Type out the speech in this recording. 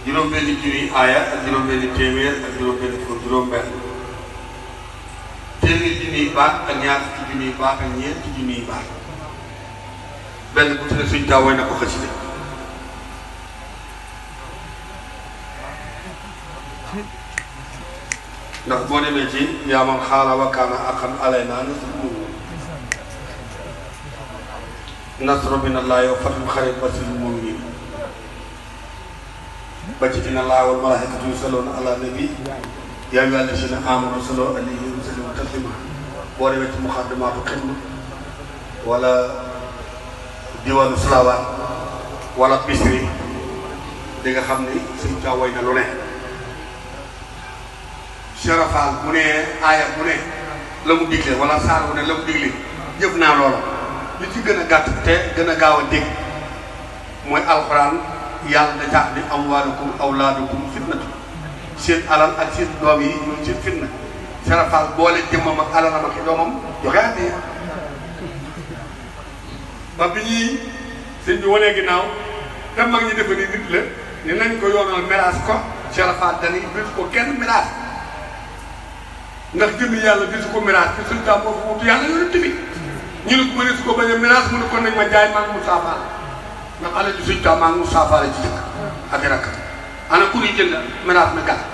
juróom-benni junni aaya ak juróom-benni téeméer ak juróom-benni fukk juróom-benn téeméer junniy baat ak ñaar fukki junniy baat ak ñeenti junniy baat benn bu ci ne suñ taw way na ko xasida ndax boo demee ci yaa man xaala wa kaana aqan alayna nasru nasru min allahi wa fathu xarib basirul muminin ba ci inna allaha wal malaikatu yusalluna ala nabi yaa ayyuha allazina amanu sallu alayhi wa sallimu taslima boo demee ci muqaddimatu xidma wala diwaanu salawaat wala bisri di nga xam ni suñ caa woy na lu ne serafaal bu ne aaya bu ne la mu digle wala saar bu ne la mu digle jëf naa loola li ci gën a gàtt te gën a gaaw a dégg mooy alxuraan yàlla da caax ni amwaalukum awlaadukum fitnatu seen alal ak seen doom yi ñooy seen fitna serafaal boole jëmmam ak alalam ak doomam joxe àddee ba bi ñuy sëñ bi wanee ginnaaw te mag ñi defe ni nit la ni nañ ko yoonal miraas ko serafaal dani bisu ko kenn miraas ndax jëmmi yàlla bisu ko miraas te suñ tam moo fa wutu yàlla yonent bi ñu ne ko mënee su ko bañ a miraas mu ne kon nañ ma jaay maa ngi Moussa Fall ndax alal ji suñ tam maa ngi Moussa Fall ci dëkk ak i rakk ana ku ñuy jënd miraas mi gàtt